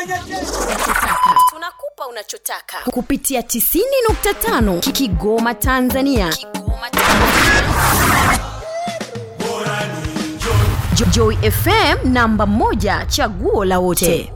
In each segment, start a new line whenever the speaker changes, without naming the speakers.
tunakupa unachotaka kupitia 90.5 Ki- Kigoma Tanzania. Kigoma Tanzania. Jo- Joy FM namba moja chaguo la wote.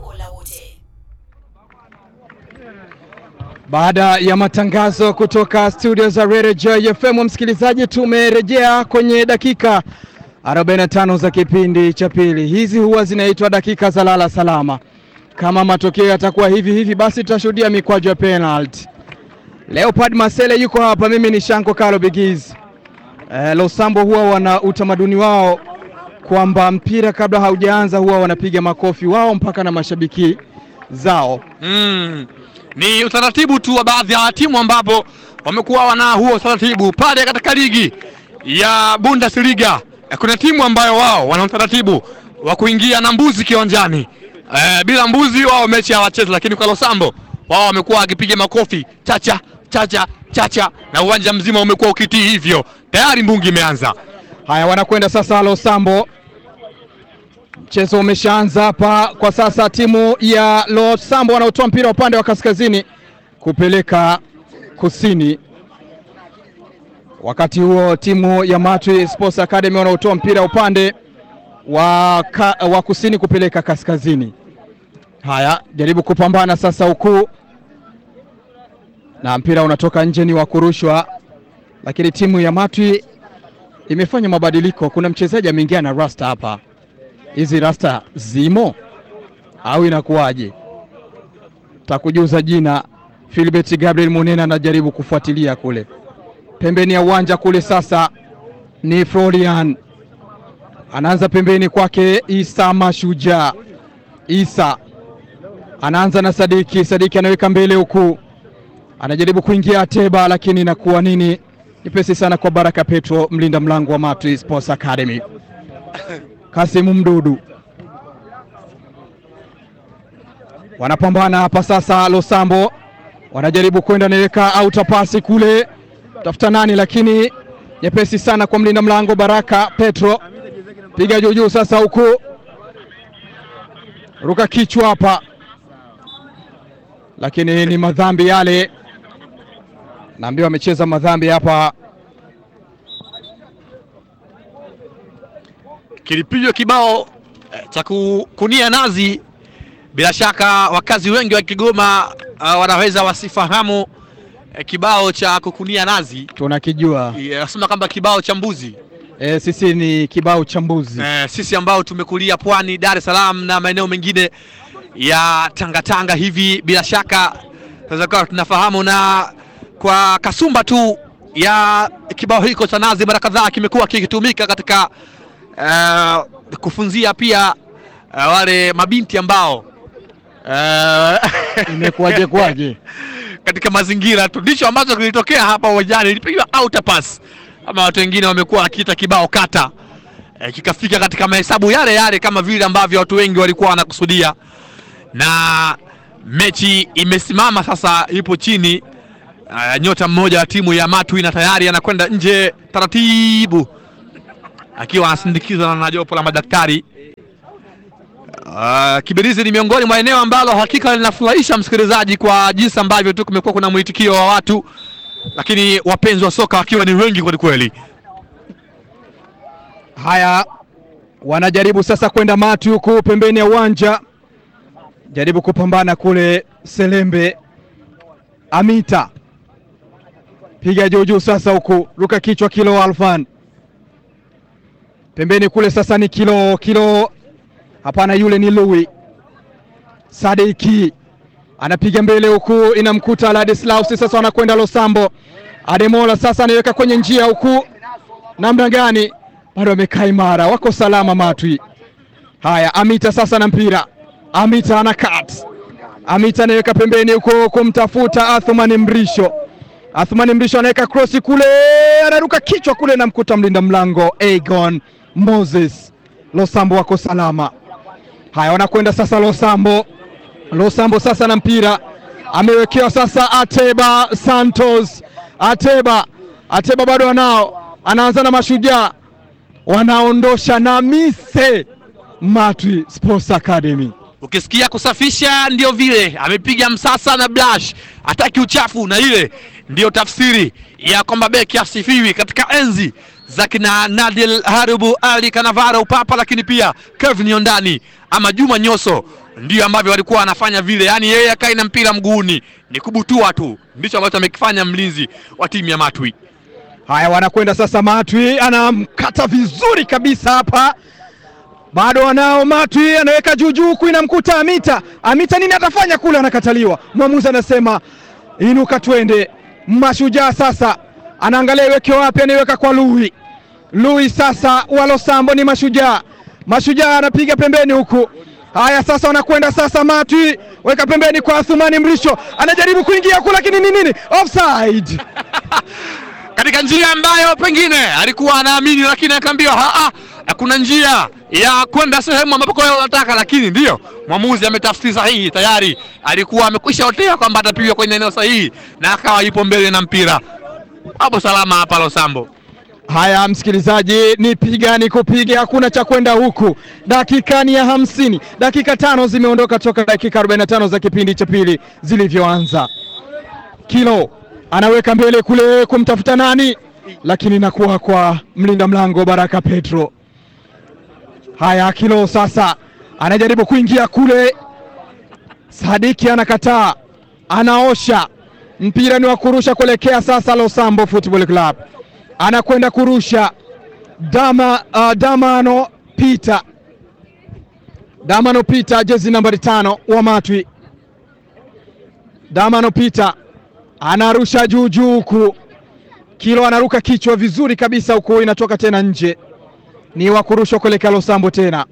Baada ya matangazo kutoka studio za Radio Joy FM, msikilizaji, tumerejea kwenye dakika 45 za kipindi cha pili. Hizi huwa zinaitwa dakika za lala salama. Kama matokeo yatakuwa hivi hivi, basi tutashuhudia mikwaju ya penalty. Leopard Masele yuko hapa, mimi ni Shanko Kalo Bigiz. Eh, Losambo huwa wana utamaduni wao kwamba mpira kabla haujaanza huwa wanapiga makofi wao mpaka na mashabiki zao.
Mm. Ni utaratibu tu wa baadhi ya timu ambapo wamekuwa wana huo utaratibu pale katika ligi ya Bundesliga. Eh, Kuna timu ambayo wao wana utaratibu wa kuingia na mbuzi kiwanjani. Eh, bila mbuzi wao mechi hawachezi, lakini kwa Losambo wao wamekuwa wakipiga makofi chacha chacha chacha na uwanja mzima umekuwa ukitii hivyo. Tayari mbungi imeanza.
Haya, wanakwenda sasa Losambo. Mchezo umeshaanza hapa kwa sasa. Timu ya Losambo wanaotoa mpira upande wa kaskazini kupeleka kusini, wakati huo timu ya Matwi Sports Academy wanaotoa mpira upande wa, ka, wa kusini kupeleka kaskazini. Haya, jaribu kupambana sasa huku, na mpira unatoka nje, ni wa kurushwa, lakini timu ya Matwi imefanya mabadiliko. Kuna mchezaji ameingia na rasta hapa. Hizi rasta zimo au inakuwaje? Takujuza jina. Philbert Gabriel Munena anajaribu kufuatilia kule pembeni ya uwanja kule. Sasa ni Florian anaanza pembeni kwake Isa Mashujaa. Isa anaanza na Sadiki. Sadiki anaweka mbele huku, anajaribu kuingia Ateba, lakini inakuwa nini? Nyepesi sana kwa Baraka Petro, mlinda mlango wa Matwi Sports Academy. Kasimu Mdudu wanapambana hapa sasa. Losambo wanajaribu kwenda naweka auta pasi kule, tafuta nani, lakini nyepesi sana kwa mlinda mlango Baraka Petro, piga juu juu sasa, huku ruka kichwa hapa, lakini ni madhambi yale naambiwa amecheza madhambi hapa.
kilipigwa kibao eh, cha kukunia nazi. Bila shaka wakazi wengi wa Kigoma uh, wanaweza wasifahamu eh, kibao cha kukunia nazi.
Tunakijua
Eh, Nasema kwamba kibao cha mbuzi
e, sisi ni kibao cha mbuzi
eh, sisi ambao tumekulia pwani, Dar es Salaam na maeneo mengine ya Tangatanga hivi, bila shaka tunaweza kuwa tunafahamu, na kwa kasumba tu ya kibao hiko cha nazi mara kadhaa kimekuwa kikitumika katika eh, kufunzia pia eh, wale mabinti ambao eh,
imekuwaje kwaje?
katika mazingira tu, ndicho ambacho kilitokea hapa uwanjani, ilipigwa outer pass ama watu wengine wamekuwa wakiita kibao kata e, kikafika katika mahesabu yale yale kama vile ambavyo watu wengi walikuwa wanakusudia, na mechi imesimama sasa, ipo chini. Uh, nyota mmoja wa timu ya Matwi na tayari anakwenda nje taratibu, akiwa anasindikizwa na jopo la madaktari. Uh, Kibirizi ni miongoni mwa eneo ambalo hakika linafurahisha msikilizaji kwa jinsi ambavyo tu kumekuwa kuna mwitikio wa watu, lakini wapenzi wa soka wakiwa ni wengi kweli kweli.
Haya, wanajaribu sasa kwenda Mati huku pembeni ya uwanja, jaribu kupambana kule. Selembe Amita piga juu juu sasa, huku ruka kichwa, kilo Alfan pembeni kule. Sasa ni kilo kilo, hapana, yule ni Lui Sadiki anapiga mbele huku, inamkuta Ladislaus. Sasa wanakwenda Losambo. Ademola sasa anaiweka kwenye njia huku, namna gani? Bado wamekaa imara, wako salama Matwi. Haya, Amita sasa na mpira, Amita ana cut, Amita anaweka pembeni huko kumtafuta Athumani Mrisho. Athumani Mrisho anaweka krosi kule, anaruka kichwa kule, namkuta mlinda mlango Agon Moses. Losambo wako salama. Haya, wanakwenda sasa Losambo. Losambo sasa na mpira amewekewa sasa Ateba Santos. Ateba, Ateba bado anao, anaanza na Mashujaa, wanaondosha na Mise Matwi Sports Academy.
ukisikia kusafisha ndio vile amepiga msasa na blash, hataki uchafu, na ile ndiyo tafsiri ya kwamba beki asifiwi katika enzi za kina Nadil Harubu Ali Kanavaro Upapa, lakini pia Kevin Yondani ama Juma Nyoso ndio ambavyo walikuwa wanafanya vile, yaani yeye akai na mpira mguuni, ni kubutua tu, ndicho ambacho amekifanya mlinzi wa timu ya Matwi.
Haya, wanakwenda sasa. Matwi anamkata vizuri kabisa hapa, bado wanao. Matwi anaweka juu juu, huku inamkuta Amita. Amita nini atafanya kule? Anakataliwa. Mwamuzi anasema inuka, twende. Mashujaa sasa anaangalia iweke wapi, anaiweka kwa Lui. Lui sasa walosambo ni Mashujaa. Mashujaa anapiga pembeni huku. Haya, sasa wanakwenda sasa. Matwi weka pembeni kwa Athumani Mrisho, anajaribu kuingia huku, lakini ni nini? Offside.
katika njia ambayo pengine alikuwa anaamini, lakini akaambiwa haa, hakuna njia ya kwenda sehemu ambapo kwa unataka, lakini ndiyo mwamuzi ametafsiri sahihi. Tayari alikuwa amekwisha otea kwamba atapigwa kwenye eneo sahihi na akawa yupo mbele na mpira hapo salama hapa Losambo.
Haya, msikilizaji, ni piga ni kupiga, hakuna cha kwenda huku. Dakika ni ya hamsini, dakika tano zimeondoka toka dakika 45 za kipindi cha pili zilivyoanza. Kilo anaweka mbele kule kumtafuta nani, lakini inakuwa kwa mlinda mlango Baraka Petro. Haya, Kilo sasa anajaribu kuingia kule, Sadiki anakataa, anaosha mpira, ni wa kurusha kuelekea sasa Losambo Football Club anakwenda kurusha Dama, uh, Damano Pita, Damano Pita, jezi nambari tano wa Matwi. Damano Pita anarusha juu juu huku, Kilo anaruka kichwa vizuri kabisa huku, inatoka tena nje, ni wa kurushwa kuelekea Losambo tena.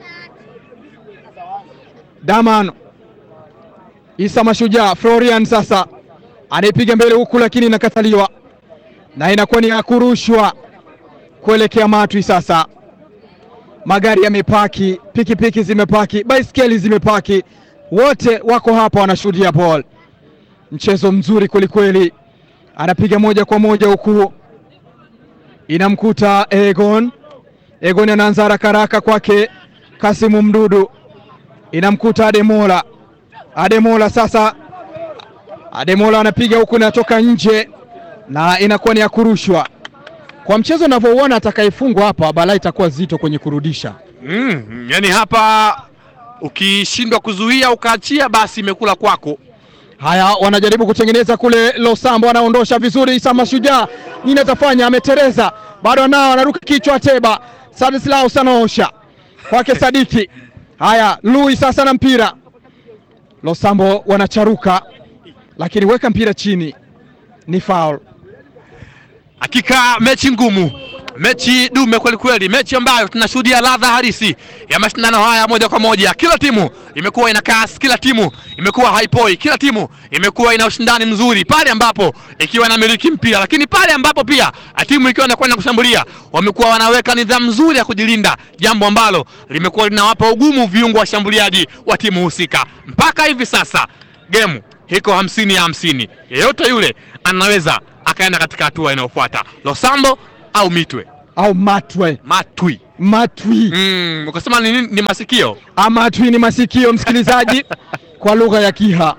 Damano Isa Mashujaa, Florian sasa anaipiga mbele huku, lakini inakataliwa na inakuwa ni ya kurushwa kuelekea Matwi. Sasa magari yamepaki, pikipiki zimepaki, baiskeli zimepaki, wote wako hapa wanashuhudia ball. Mchezo mzuri kwelikweli, anapiga moja kwa moja huku, inamkuta Egon. Egon anaanza haraka haraka kwake Kasimu Mdudu, inamkuta Ademola. Ademola sasa, Ademola anapiga huku, inatoka nje na inakuwa ni ya kurushwa. Kwa mchezo unavyouona, atakayefungwa hapa balaa itakuwa zito kwenye kurudisha.
Mm, yani hapa ukishindwa kuzuia ukaachia, basi imekula kwako.
Haya, wanajaribu kutengeneza kule. Losambo anaondosha vizuri. Isa Mashujaa nini atafanya? Ametereza, bado nao anaruka kichwa. Teba Sadislaus anaosha kwake Sadiki. Haya, Lui sasa na mpira. Losambo wanacharuka, lakini weka mpira chini, ni foul.
Hakika mechi ngumu, mechi dume kweli kweli, mechi ambayo tunashuhudia ladha halisi ya mashindano haya moja kwa moja. Kila timu imekuwa ina kasi, kila timu imekuwa haipoi, kila timu imekuwa ina ushindani mzuri pale ambapo ikiwa inamiliki mpira, lakini pale ambapo pia timu ikiwa inakwenda kushambulia wamekuwa wanaweka nidhamu nzuri ya kujilinda, jambo ambalo limekuwa linawapa ugumu viungo washambuliaji wa timu husika. Mpaka hivi sasa gemu iko hamsini ya hamsini, yeyote yule anaweza akaenda katika hatua inayofuata Losambo au Mitwe
au Matwe.
Matwi.
Matwi
Mm, ukasema ni, nini? ni masikio
Amatwi ni masikio, msikilizaji, kwa lugha ya Kiha.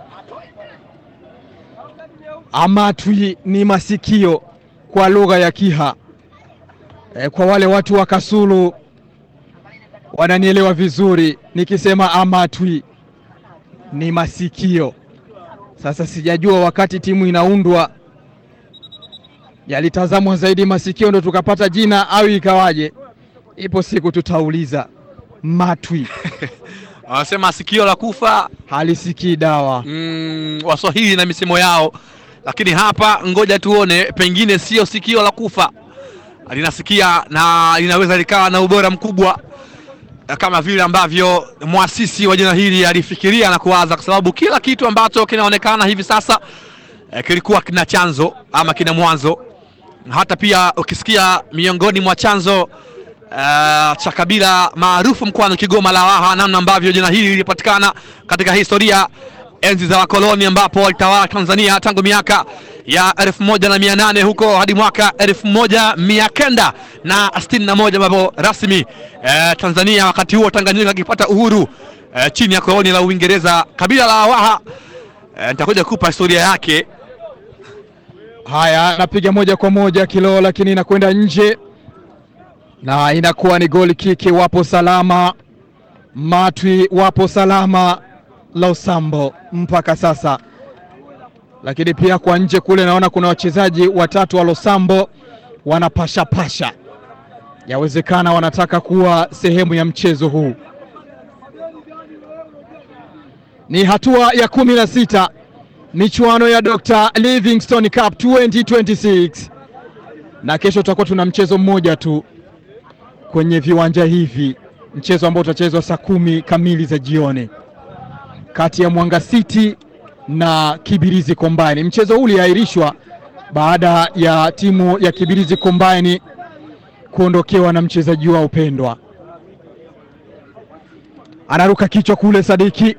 Amatwi ni masikio kwa lugha ya Kiha. E, kwa wale watu wa Kasulu wananielewa vizuri nikisema amatwi ni masikio. Sasa sijajua wakati timu inaundwa yalitazamwa zaidi masikio ndo tukapata jina au ikawaje? Ipo siku tutauliza. Matwi
wanasema sikio la kufa.
halisikii dawa.
Mm, Waswahili na misemo yao, lakini hapa ngoja tuone, pengine sio sikio la kufa, linasikia na linaweza likawa na ubora mkubwa kama vile ambavyo mwasisi wa jina hili alifikiria na kuwaza, kwa sababu kila kitu ambacho kinaonekana hivi sasa eh, kilikuwa kina chanzo ama kina mwanzo. Hata pia ukisikia miongoni mwa chanzo uh, cha kabila maarufu mkoani Kigoma la Waha, namna ambavyo jina hili lilipatikana katika historia enzi za wakoloni ambapo walitawala Tanzania tangu miaka ya elfu moja na mia nane huko hadi mwaka elfu moja mia kenda na sitini na moja ambapo rasmi eh, Tanzania wakati huo Tanganyika ikipata uhuru eh, chini ya koloni la Uingereza. Kabila la Waha eh, nitakuja kupa historia yake.
Haya, anapiga moja kwa moja kilo, lakini inakwenda nje na inakuwa ni goli kiki. Wapo salama Matwi, wapo salama Losambo mpaka sasa, lakini pia kwa nje kule naona kuna wachezaji watatu wa Losambo wanapashapasha, yawezekana wanataka kuwa sehemu ya mchezo huu. Ni hatua ya kumi na sita michuano ya Dr. Livingstone Cup 2026 na kesho tutakuwa tuna mchezo mmoja tu kwenye viwanja hivi, mchezo ambao utachezwa saa kumi kamili za jioni kati ya Mwanga City na Kibirizi Combine. Mchezo huu uliahirishwa baada ya timu ya Kibirizi Combine kuondokewa na mchezaji wao pendwa. Anaruka kichwa kule Sadiki.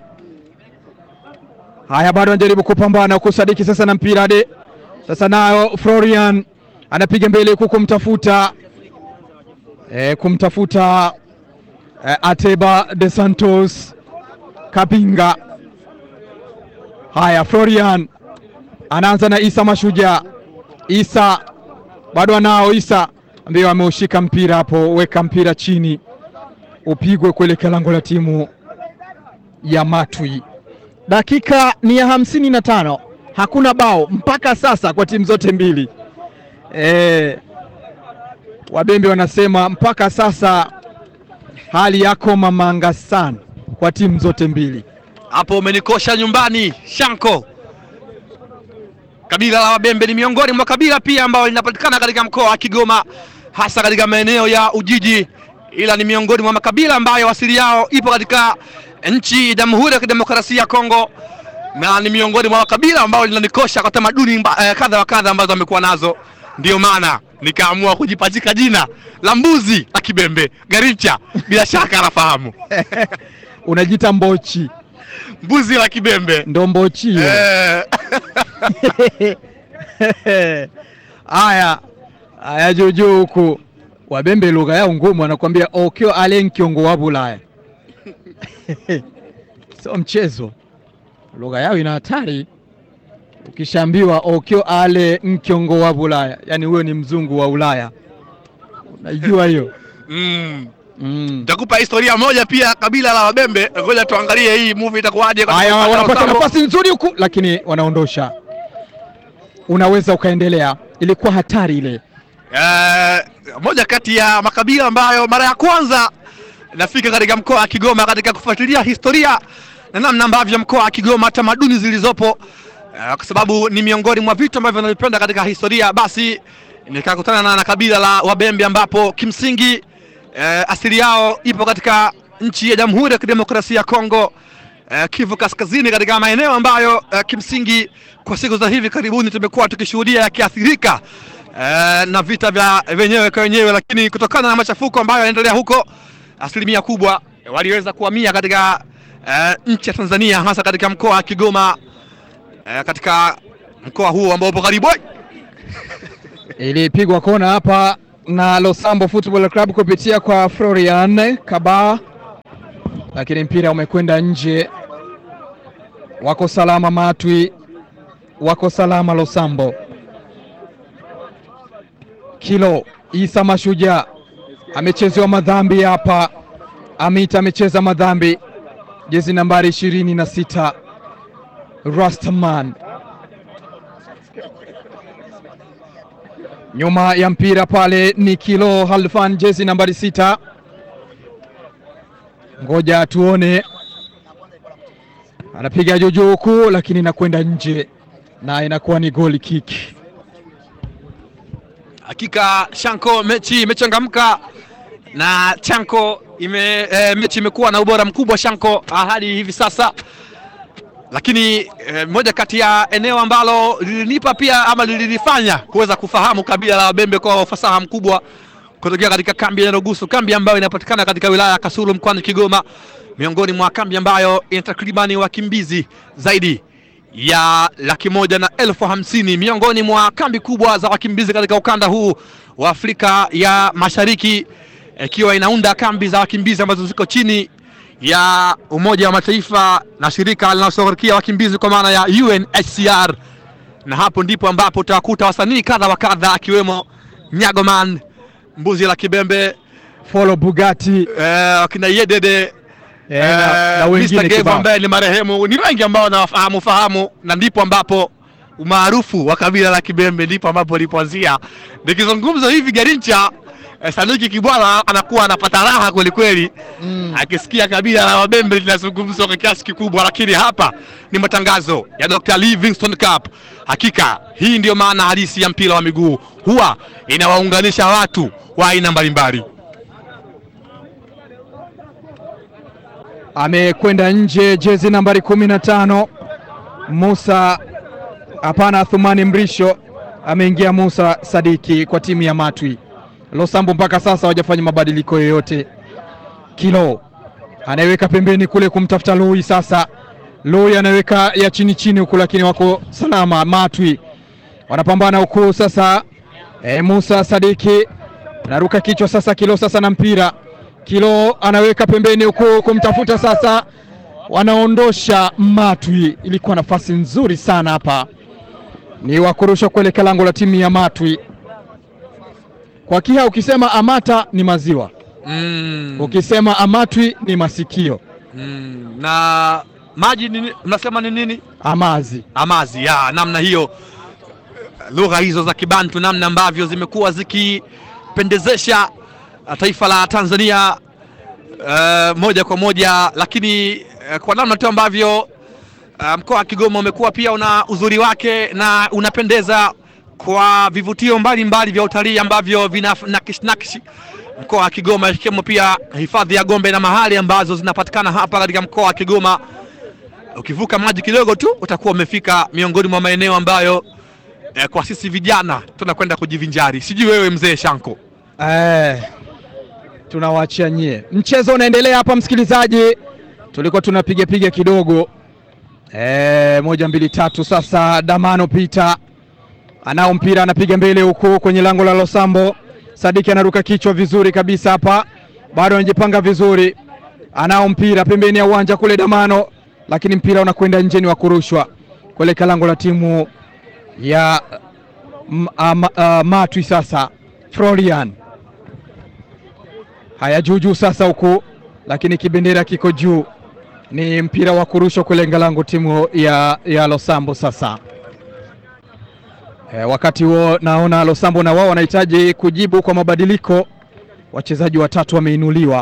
Haya, bado anajaribu kupambana huku Sadiki sasa na mpira de sasa, nayo Florian anapiga mbele huku kumtafuta e, kumtafuta e, Ateba de Santos Kapinga. Haya, Florian anaanza na Isa Mashujaa. Isa bado anao Isa ambaye ameushika mpira hapo, weka mpira chini upigwe kuelekea lango la timu ya Matwi. Dakika ni ya hamsini na tano, hakuna bao mpaka sasa kwa timu zote mbili. E, wabembe wanasema mpaka sasa hali yako mamanga sana kwa timu zote mbili.
Hapo umenikosha nyumbani Shanko. Kabila la Wabembe ni miongoni mwa kabila pia ambao linapatikana katika mkoa wa Kigoma, hasa katika maeneo ya Ujiji, ila ni miongoni mwa makabila ambayo asili yao ipo katika nchi ya Jamhuri ya Kidemokrasia ya Kongo, na ni miongoni mwa makabila ambao linanikosha kwa tamaduni mba- eh, kadha wa kadha ambazo wamekuwa nazo. Ndio maana nikaamua kujipachika jina la mbuzi la Kibembe Garicha. Bila shaka anafahamu
Unajita Mbochi,
mbuzi la Kibembe
ndo Mbochi hiyo.
eh.
Haya haya, juujuu huku Wabembe lugha yao ngumu, anakuambia okyo ale nkiongo wa Bulaya sio mchezo, lugha yao ina hatari. Ukishaambiwa okyo ale nkiongo wa Bulaya, yaani huyo ni mzungu wa Ulaya, unaijua hiyo
mm.
mm.
Nitakupa historia moja pia kabila la Wabembe. Ngoja tuangalie hii movie itakuwaje. katika
Haya,
upande wa
wanapata
Usambo.
nafasi nzuri huku, lakini wanaondosha. Unaweza ukaendelea, ilikuwa hatari ile.
Eh, moja kati ya makabila ambayo mara ya kwanza nafika katika mkoa wa Kigoma katika kufuatilia historia na namna ambavyo mkoa wa Kigoma tamaduni zilizopo, eh, kwa sababu ni miongoni mwa vitu ambavyo navipenda katika historia, basi nikakutana na, na kabila la Wabembe ambapo kimsingi eh, asili yao ipo katika nchi ya Jamhuri ya Kidemokrasia ya Kongo eh, Kivu Kaskazini, katika maeneo ambayo eh, kimsingi kwa siku za hivi karibuni tumekuwa tukishuhudia yakiathirika eh, na vita vya wenyewe kwa wenyewe, lakini kutokana na machafuko ambayo yanaendelea huko, asilimia kubwa eh, waliweza kuhamia katika eh, nchi ya Tanzania, hasa katika mkoa wa Kigoma eh, katika mkoa huo ambao upo karibu
Ilipigwa kona hapa na Losambo Football Club kupitia kwa Florian Kaba, lakini mpira umekwenda nje. Wako salama Matwi, wako salama Losambo. Kilo Isa Mashujaa amechezewa madhambi hapa. Amit amecheza madhambi, jezi nambari ishirini na sita Rastaman nyuma ya mpira pale ni Kilo Halfan, jezi nambari sita. Ngoja tuone, anapiga juujuu huku, lakini inakwenda nje na inakuwa ni goli kick.
Hakika Shanko, mechi imechangamka na Chanko ime, e, mechi imekuwa na ubora mkubwa Shanko hadi hivi sasa, lakini e, moja kati ya eneo ambalo lilinipa pia ama lililifanya kuweza kufahamu kabila la Wabembe kwa ufasaha mkubwa kutokea katika kambi ya Nyarugusu, kambi ambayo inapatikana katika wilaya ya Kasulu mkoani Kigoma, miongoni mwa kambi ambayo ina takribani wakimbizi zaidi ya laki moja na elfu hamsini miongoni mwa kambi kubwa za wakimbizi katika ukanda huu wa Afrika ya Mashariki, ikiwa inaunda kambi za wakimbizi ambazo ziko chini ya Umoja wa Mataifa na shirika linaloshughulikia wakimbizi kwa maana ya UNHCR, na hapo ndipo ambapo utawakuta wasanii kadha wa kadha akiwemo Nyagoman, Mbuzi la Kibembe,
Follow Bugatti
eh, wakina Yedede
eh, na, na
Eh,
wengine
Mr. Gave
kibao.
ambaye ni marehemu, ni wengi ambao nawafahamu fahamu, na ndipo ambapo umaarufu wa kabila la Kibembe ndipo ambapo ulipoanzia. Nikizungumza hivi Garincha eh, Sanuki Kibwala anakuwa anapata raha kweli kweli
Mm.
akisikia kabila la Wabembe linazungumzwa kwa kiasi kikubwa, lakini hapa ni matangazo ya Dr. Livingstone Cup. Hakika hii ndiyo maana halisi ya mpira wa miguu, huwa inawaunganisha watu wa aina mbalimbali.
amekwenda nje jezi nambari kumi na tano Musa hapana, Thumani Mrisho ameingia Musa Sadiki kwa timu ya Matwi. Losambo mpaka sasa hawajafanya mabadiliko yoyote. Kilo anaiweka pembeni kule kumtafuta Lui. Sasa Lui anaweka ya chini chini huku, lakini wako salama. Matwi wanapambana huku sasa. E, Musa Sadiki anaruka kichwa sasa. Kilo sasa na mpira Kilo anaweka pembeni huku kumtafuta sasa, wanaondosha Matwi. Ilikuwa nafasi nzuri sana hapa, ni wakurusha kuelekea lango la timu ya Matwi. Kwa Kiha ukisema Amata ni maziwa,
Mm.
ukisema Amatwi ni masikio.
Mm, na maji ni, mnasema ni nini?
Amazi
Amazi ya namna hiyo, lugha hizo za Kibantu, namna ambavyo zimekuwa zikipendezesha uh, taifa la Tanzania uh, moja kwa moja, lakini uh, kwa namna tu ambavyo uh, mkoa wa Kigoma umekuwa pia una uzuri wake na unapendeza kwa vivutio mbalimbali vya utalii ambavyo vina nakish nakish mkoa wa Kigoma, ikiwemo pia hifadhi ya Gombe na mahali ambazo zinapatikana hapa katika mkoa wa Kigoma. Ukivuka maji kidogo tu utakuwa umefika miongoni mwa maeneo ambayo eh, kwa sisi vijana tunakwenda kujivinjari. Sijui wewe mzee Shanko.
eh, tunawaachia nyie. Mchezo unaendelea hapa, msikilizaji, tulikuwa tunapiga piga kidogo eh, moja mbili tatu. Sasa Damano Pita anao mpira, anapiga mbele huku kwenye lango la Losambo. Sadiki anaruka kichwa vizuri kabisa hapa, bado anajipanga vizuri, anao mpira pembeni ya uwanja kule Damano, lakini mpira unakwenda nje, ni wa kurushwa kuelekea lango la timu ya m- ama- ah, Matwi. Sasa Florian haya juujuu sasa huku, lakini kibendera kiko juu, ni mpira wa kurushwa kulenga lango timu ya, ya Losambo sasa. E, wakati huo naona Losambo na wao wanahitaji kujibu kwa mabadiliko. Wachezaji watatu wameinuliwa,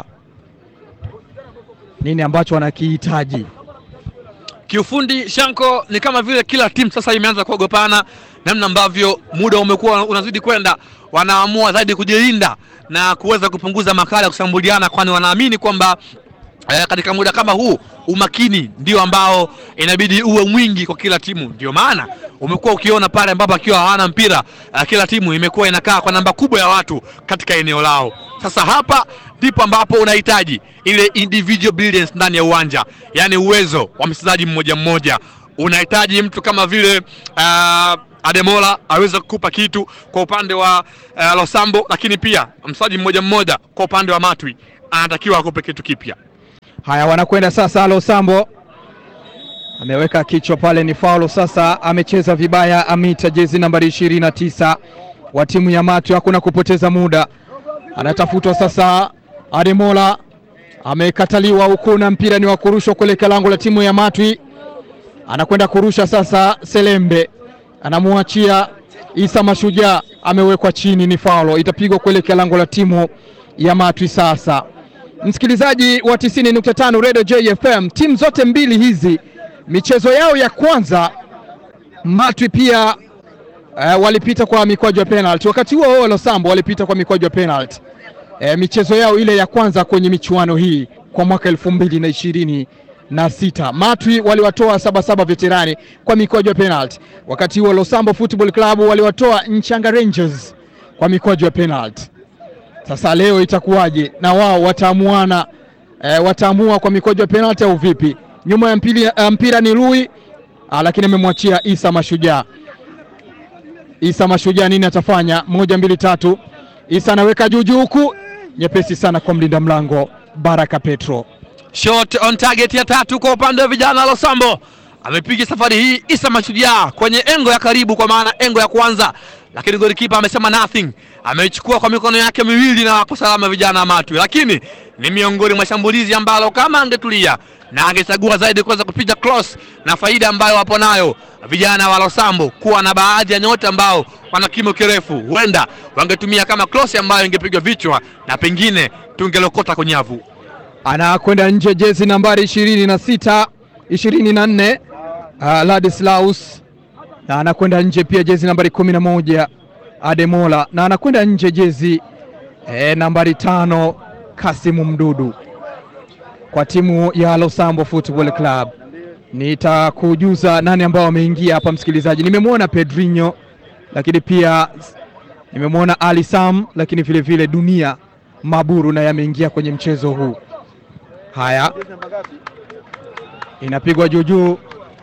nini ambacho wanakihitaji?
Kiufundi Shanko, ni kama vile kila timu sasa imeanza kuogopana, namna ambavyo muda umekuwa unazidi kwenda, wanaamua zaidi kujilinda na kuweza kupunguza makali ya kushambuliana, kwani wanaamini kwamba eh, katika muda kama huu umakini ndio ambao inabidi uwe mwingi kwa kila timu. Ndio maana umekuwa ukiona pale ambapo akiwa hawana mpira uh, kila timu imekuwa inakaa kwa namba kubwa ya watu katika eneo lao. Sasa hapa ndipo ambapo unahitaji ile individual brilliance ndani ya uwanja, yaani uwezo wa mchezaji mmoja mmoja. Unahitaji mtu kama vile uh, Ademola aweze kukupa kitu kwa upande wa uh, Losambo, lakini pia mchezaji mmoja mmoja kwa upande wa Matwi anatakiwa akupe kitu kipya.
Haya, wanakwenda sasa. Losambo ameweka kichwa pale, ni faulo. Sasa amecheza vibaya Amita, jezi nambari ishirini na tisa wa timu ya Matwi. Hakuna kupoteza muda, anatafutwa sasa. Ademola amekataliwa huku, na mpira ni wa kurushwa kuelekea lango la timu ya Matwi. Anakwenda kurusha sasa, Selembe anamwachia Isa Mashujaa, amewekwa chini, ni faulo, itapigwa kuelekea lango la timu ya Matwi sasa Msikilizaji wa 90.5 Radio JFM, timu zote mbili hizi michezo yao ya kwanza Matwi pia uh, walipita kwa mikwaju ya penalty. Wakati huo huo Losambo walipita kwa mikwaju ya penalty. Uh, michezo yao ile ya kwanza kwenye michuano hii kwa mwaka elfu mbili na ishirini na sita Matwi waliwatoa Sabasaba Veterani kwa mikwaju ya penalty. Wakati huo Losambo Football Club waliwatoa Nchanga Rangers kwa mikwaju ya penalty. Sasa leo itakuwaje? Na wao wataamuana e, wataamua kwa mikwaju ya penalty au vipi? Nyuma ya mpira, uh, mpira ni Lui ah, lakini amemwachia Isa Mashujaa. Isa Mashujaa nini atafanya? Moja mbili tatu. Isa anaweka juu juu huku, nyepesi sana kwa mlinda mlango Baraka Petro.
Shot on target ya tatu kwa upande wa vijana wa Losambo. Amepiga safari hii Isa Mashujaa kwenye engo ya karibu, kwa maana engo ya kwanza, lakini golikipa amesema nothing, ameichukua kwa mikono yake miwili na wako salama vijana wa Matwi, lakini ni miongoni mwa shambulizi ambalo kama angetulia na angechagua zaidi kuweza kupiga cross na faida ambayo wapo nayo vijana wa Losambo kuwa na baadhi ya nyota ambao wana kimo kirefu, huenda wangetumia kama cross ambayo ingepigwa vichwa na pengine tungelokota kunyavu.
anakwenda nje jezi nambari ishirini na sita ishirini na nne uh, Ladislaus na anakwenda nje pia jezi nambari kumi na moja Ademola na anakwenda nje jezi eh, nambari tano Kasimu Mdudu kwa timu ya Losambo Football Club. Nitakujuza nani ambao wameingia hapa, msikilizaji. Nimemwona Pedrinho, lakini pia nimemwona Ali Sam, lakini vile vile Dunia Maburu naye ameingia kwenye mchezo huu. Haya, inapigwa juu juu,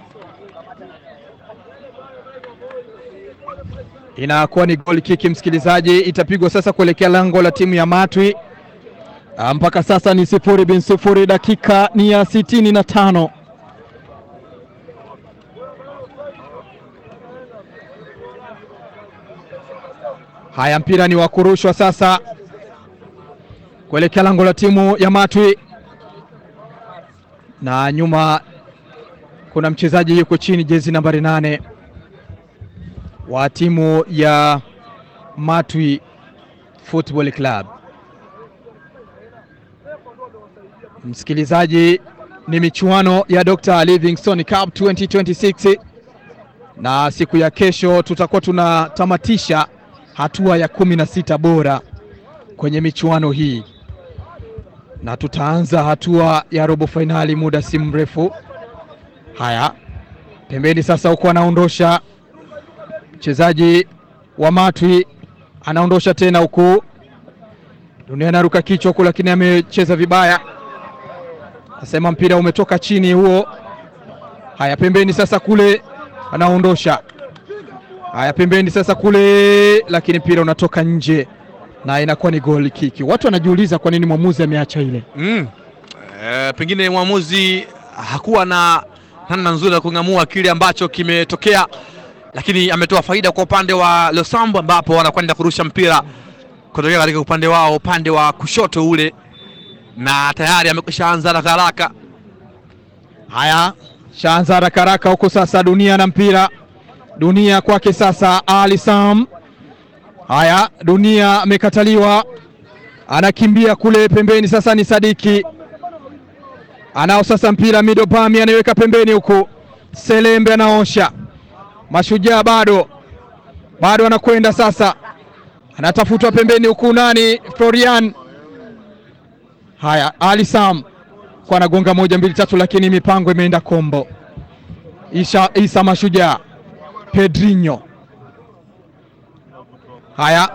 inakuwa ni goal kick, msikilizaji. Itapigwa sasa kuelekea lango la timu ya Matwi. Ah, mpaka sasa ni sifuri bin sifuri, dakika ni ya sitini na tano. Haya, mpira ni wa kurushwa sasa kuelekea lango la timu ya Matwi, na nyuma kuna mchezaji yuko chini, jezi nambari nane wa timu ya Matwi Football Club. Msikilizaji, ni michuano ya Dr. Livingstone Cup 2026 na siku ya kesho tutakuwa tunatamatisha hatua ya kumi na sita bora kwenye michuano hii na tutaanza hatua ya robo fainali muda si mrefu. Haya, pembeni sasa, huko anaondosha mchezaji wa Matwi, anaondosha tena huku, Dunia anaruka kichwa huku, lakini amecheza vibaya, asema mpira umetoka chini huo. Haya, pembeni sasa kule, anaondosha. Haya, pembeni sasa kule, lakini mpira unatoka nje na inakuwa ni goal kick. Watu wanajiuliza kwa nini mwamuzi ameacha ile.
Mm. E, pengine mwamuzi hakuwa na namna nzuri ya kung'amua kile ambacho kimetokea, lakini ametoa faida kwa upande wa Losambo ambapo wanakwenda kurusha mpira kutokea katika upande wao, upande wa kushoto ule, na tayari amekwisha anza haraka haraka.
Haya, shaanza haraka haraka huko sasa, dunia na mpira, dunia kwake sasa, Ali Sam. Haya, dunia amekataliwa, anakimbia kule pembeni, sasa ni Sadiki anao sasa mpira, Midopami anaiweka pembeni huku, Selembe anaosha, Mashujaa bado bado anakwenda sasa, anatafutwa pembeni huku, nani Florian. Haya, Ali Sam kwa anagonga moja mbili tatu, lakini mipango imeenda kombo. Isha, Isa Mashujaa, Pedrinho. Haya,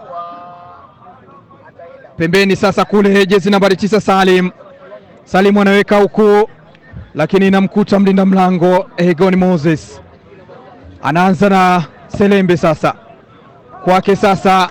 pembeni sasa kule, jezi nambari tisa Salim. Salim anaweka huku, lakini inamkuta mlinda mlango Egon Moses. Anaanza na Selembe sasa, kwake sasa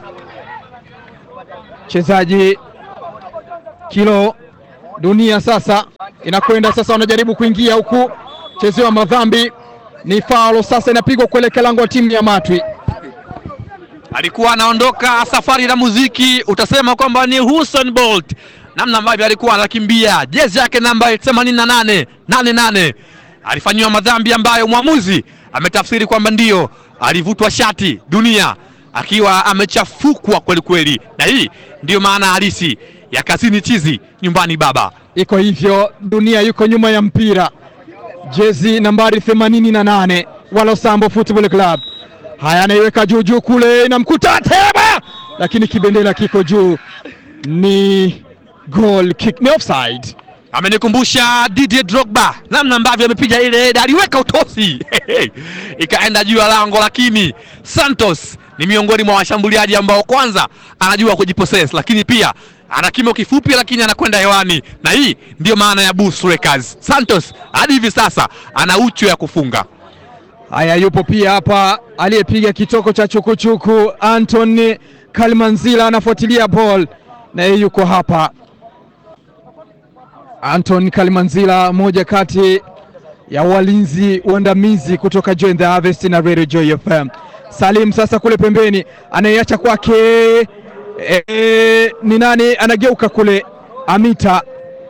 mchezaji kilo dunia sasa inakwenda sasa, wanajaribu kuingia huku, chezewa madhambi, ni faulo sasa, inapigwa kuelekea lango la timu ya Matwi.
alikuwa anaondoka safari na muziki, utasema kwamba ni Usain Bolt, namna ambavyo alikuwa anakimbia, jezi yake namba 88 88 alifanyiwa madhambi ambayo mwamuzi ametafsiri kwamba ndiyo alivutwa shati dunia akiwa amechafukwa kweli kweli, na hii ndiyo maana halisi ya kazini chizi nyumbani baba.
Iko hivyo, dunia yuko nyuma ya mpira, jezi nambari 88 wa Losambo Football Club. Haya, anaiweka juu juu kule, inamkuta Teba, lakini kibendera kiko juu, ni goal kick, ni offside.
Amenikumbusha Didier Drogba namna ambavyo amepiga ile heda, aliweka utosi ikaenda juu ya lango, lakini Santos ni miongoni mwa washambuliaji ambao kwanza anajua kujipossess, lakini pia ana kimo kifupi, lakini anakwenda hewani, na hii ndiyo maana ya Bull Strikers. Santos hadi hivi sasa ana uchu ya kufunga.
Haya, yupo pia hapa aliyepiga kitoko cha chukuchuku Anton Kalmanzila anafuatilia ball na yeye yuko hapa. Anton Kalimanzila, moja kati ya walinzi waandamizi kutoka Join the Harvest na Radio Joy FM. Salim sasa kule pembeni anaiacha kwake, e, e, ni nani anageuka kule? Amita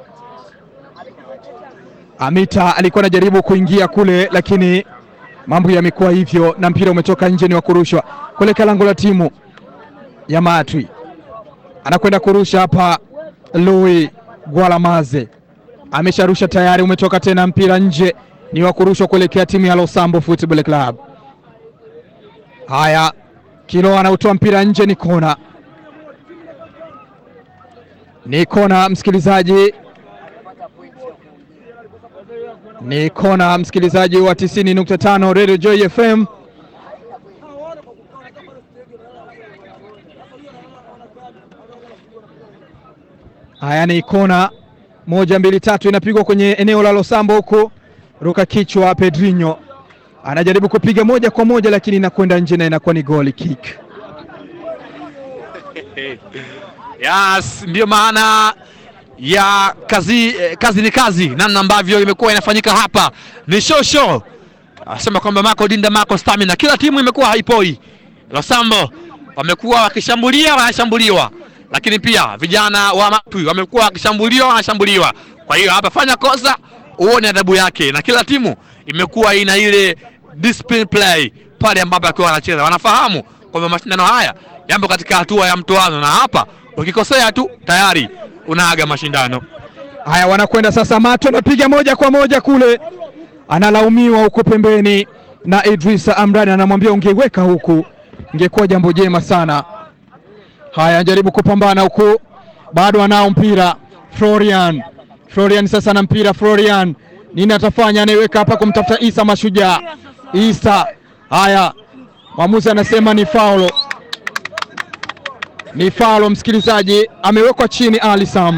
Amita alikuwa anajaribu kuingia kule, lakini mambo yamekuwa hivyo na mpira umetoka nje, ni wa kurushwa kuelekea lango la timu ya Matwi. Anakwenda kurusha hapa, Louis Gwalamaze amesharusha tayari, umetoka tena mpira nje, ni wa kurushwa kuelekea timu ya Losambo Football Club. Haya, Kilo anautoa mpira nje, ni kona, ni kona msikilizaji ni kona msikilizaji wa 90.5 Radio Joy FM. Haya ni kona moja mbili tatu, inapigwa kwenye eneo la Losambo huku, ruka kichwa. Pedrinho anajaribu kupiga moja kwa moja, lakini inakwenda nje na inakuwa ni goal kick.
Yes, ndiyo maana ya kazi eh, kazi ni kazi, namna ambavyo imekuwa inafanyika hapa ni show show. Anasema kwamba Marco Dinda, Marco Stamina, kila timu imekuwa haipoi. Losambo wamekuwa wakishambulia, wanashambuliwa, lakini pia vijana wa Matwi wamekuwa wakishambuliwa, wanashambuliwa. Kwa hiyo hapa fanya kosa uone adhabu yake, na kila timu imekuwa ina ile discipline play pale ambapo akiwa wanacheza, wanafahamu kwamba mashindano haya yapo katika hatua ya mtoano, na hapa ukikosea tu tayari unaaga mashindano.
Haya, wanakwenda sasa. Mato anapiga moja kwa moja kule, analaumiwa huko pembeni na Idrisa Amrani, anamwambia ungeweka huku ingekuwa jambo jema sana. Haya, anajaribu kupambana huku, bado anao mpira Florian. Florian sasa na mpira Florian, nini atafanya? Anaiweka hapa kumtafuta Isa Mashujaa. Isa, haya, mwamuzi anasema ni faulo, ni faulo msikilizaji, amewekwa chini Ali Sam.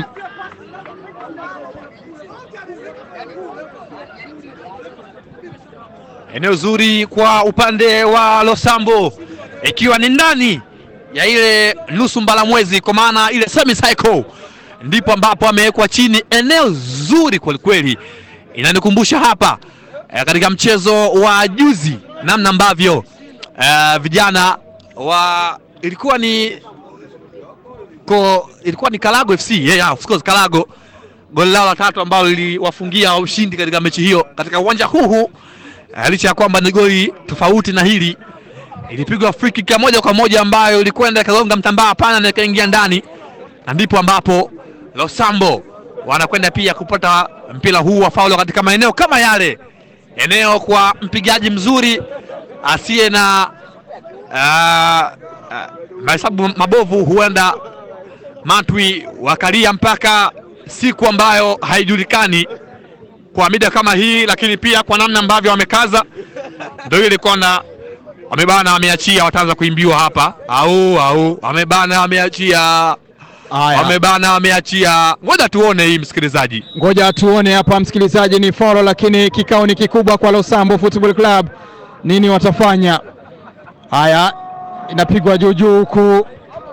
Eneo zuri kwa upande wa Losambo, ikiwa ni ndani ya ile nusu mbalamwezi, kwa maana ile semi cycle, ndipo ambapo amewekwa chini. Eneo zuri kwelikweli, inanikumbusha hapa eh, katika mchezo wa juzi, namna ambavyo eh, vijana wa ilikuwa ni ko, ilikuwa ni Kalago FC yeah, yeah, of course Kalago, goli lao la tatu ambalo liliwafungia ushindi katika mechi hiyo katika uwanja huu huu Uh, licha ya kwamba ni goli tofauti na hili, ilipigwa free kick ya moja kwa moja ambayo ilikwenda ikagonga mtambaa pana na ikaingia ndani, na ndipo ambapo Losambo wanakwenda pia kupata mpira huu wa faulo katika maeneo kama yale, eneo kwa mpigaji mzuri asiye na uh, uh, mahesabu mabovu, huenda Matwi wakalia mpaka siku ambayo haijulikani kwa mida kama hii, lakini pia kwa namna ambavyo wamekaza, ndio ile kona wamebana, wameachia, wataanza kuimbiwa hapa, au au wamebana, wameachia,
Haya,
wamebana, wameachia. Ngoja tuone hii, msikilizaji.
ngoja tuone hapa msikilizaji, ni faulo, lakini kikao ni kikubwa kwa Losambo Football Club, nini watafanya? Haya, inapigwa juu juu huku,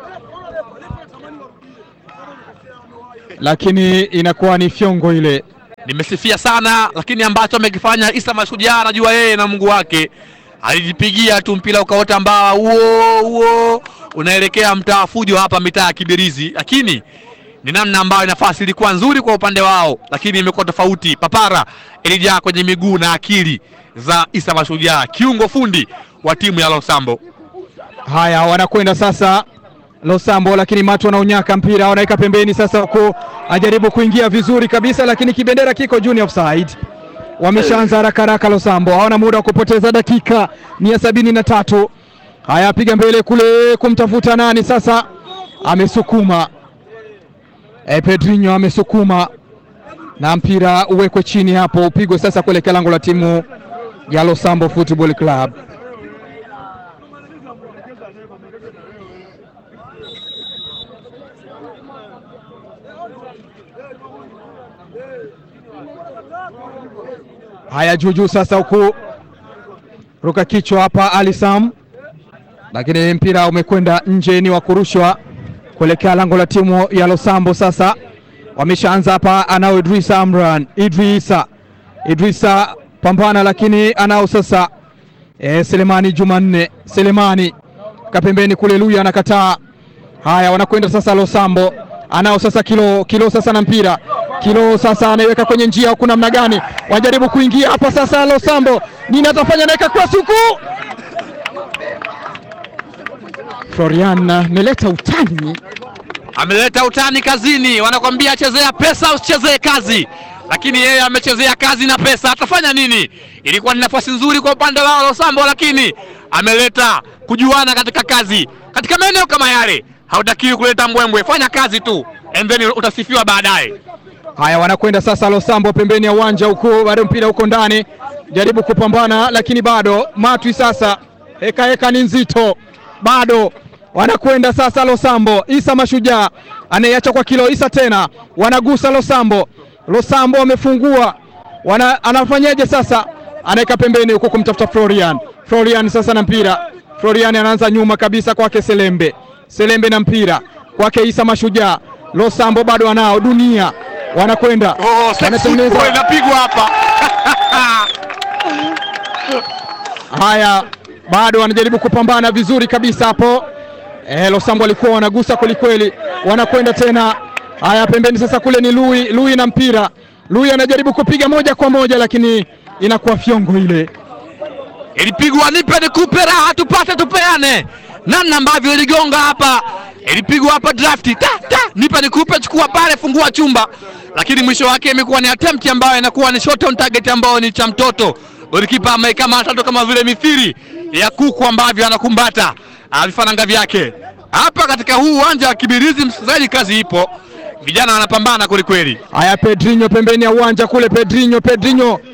lakini inakuwa ni fyongo ile.
Nimesifia sana, lakini ambacho amekifanya Isa Mashujaa, anajua yeye na Mungu wake, alijipigia tu mpira ukaota mbaa huo huo unaelekea mtaa fujo hapa mitaa ya Kibirizi, lakini ni namna ambayo nafasi ilikuwa nzuri kwa upande wao, lakini imekuwa tofauti. Papara ilijaa kwenye miguu na akili za Isa Mashujaa, kiungo fundi wa timu ya Losambo.
Haya, wanakwenda sasa Losambo, lakini Matu wanaunyaka mpira, wanaweka pembeni sasa, huku ajaribu kuingia vizuri kabisa, lakini kibendera kiko juu, offside. Wameshaanza haraka haraka Losambo, hawana muda wa kupoteza, dakika ni ya sabini na tatu. Haya, piga mbele kule kumtafuta nani sasa, amesukuma e, Pedrinho amesukuma na mpira uwekwe chini hapo, upigwe sasa kuelekea lango la timu ya Losambo Football Club. Haya, juujuu sasa, huku ruka kichwa hapa Ali Sam, lakini mpira umekwenda nje, ni wa kurushwa kuelekea lango la timu ya Losambo. Sasa wameshaanza hapa. Anao Idrisa Amran, Idrisa Idrisa pambana, lakini anao sasa e, Selemani Jumanne Selemani kapembeni kule, Luya anakataa. Haya, wanakwenda sasa Losambo, anao sasa kilo kilo sasa na mpira kilo sasa anaiweka kwenye njia huku, namna gani wajaribu kuingia hapa sasa. Losambo nini atafanya? Anaweka cross huku, Florian ameleta utani
ameleta utani kazini, wanakwambia chezea pesa usichezee kazi, lakini yeye amechezea kazi na pesa. Atafanya nini? Ilikuwa ni nafasi nzuri kwa upande wao Losambo, lakini ameleta kujuana katika kazi. Katika maeneo kama yale hautakiwi kuleta mbwembwe, fanya kazi tu and then utasifiwa baadaye.
Haya, wanakwenda sasa Losambo pembeni ya uwanja huko, bado mpira huko ndani, jaribu kupambana, lakini bado Matwi sasa, heka heka ni nzito, bado wanakwenda sasa Losambo. Isa Mashujaa anayeacha kwa kilo Isa tena, wanagusa Losambo. Losambo wamefungua, wana, anafanyaje sasa? Anaweka pembeni huko kumtafuta Florian. Florian sasa na mpira, Florian anaanza nyuma kabisa kwake Selembe, Selembe na mpira kwake Isa Mashujaa. Losambo bado anao dunia wanakwenda
Oh, sex
wanatengeneza.
football inapigwa hapa
Haya, bado wanajaribu kupambana vizuri kabisa hapo. E, Losambo walikuwa wanagusa kwelikweli, wanakwenda tena. Haya, pembeni sasa kule ni Lui, Lui na mpira. Lui anajaribu kupiga moja kwa moja, lakini inakuwa fyongo ile.
ilipigwa nipe nikupe raha tupate tupeane, namna ambavyo iligonga hapa, ilipigwa hapa drafti ta, ta, nipe nikupe, chukua pale, fungua chumba, lakini mwisho wake imekuwa ni attempt ambayo inakuwa ni shot on target ambayo ni cha mtoto. Golikipa ameikamata tu kama vile mithiri ya kuku ambavyo anakumbata ah, vifaranga vyake hapa katika huu uwanja wa Kibirizi. Msikilizaji, kazi ipo, vijana wanapambana kwelikweli.
Haya, Pedrinho pembeni ya uwanja kule, Pedrinho, Pedrinho